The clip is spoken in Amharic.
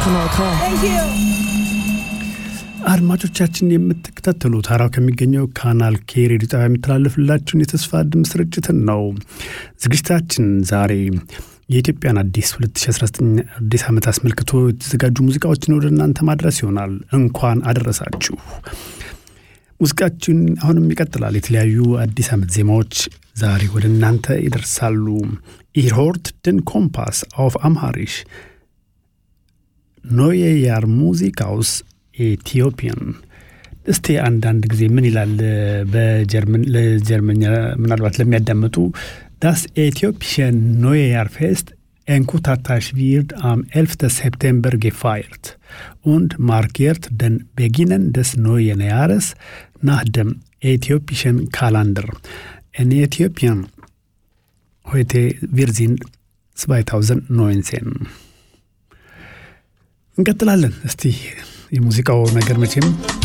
Kanal K. አድማጮቻችን የምትከታተሉት ሀራው ከሚገኘው ካናል ኬ ሬዲዮ ጣቢያ የሚተላለፍላችሁን የተስፋ ድምፅ ስርጭትን ነው። ዝግጅታችን ዛሬ የኢትዮጵያን አዲስ 2019 አዲስ ዓመት አስመልክቶ የተዘጋጁ ሙዚቃዎችን ወደ እናንተ ማድረስ ይሆናል። እንኳን አደረሳችሁ። ሙዚቃችን አሁንም ይቀጥላል። የተለያዩ አዲስ ዓመት ዜማዎች ዛሬ ወደ እናንተ ይደርሳሉ። ኢርሆርት ድን ኮምፓስ አውፍ አምሃሪሽ ኖየ ያር ሙዚቃውስ ኢትዮጵያን እስቲ አንዳንድ ጊዜ ምን ይላል ለጀርመኛ ምናልባት ለሚያዳምጡ ዳስ ኢትዮጵሽን ኖየ ያር ፌስት Enkutatars wird am 11. September gefeiert und markiert den Beginn des neuen Jahres nach dem äthiopischen Kalender. In Äthiopien heute wir sind 2019 እንቀጥላለን። እስቲ የሙዚቃው ነገር መቼም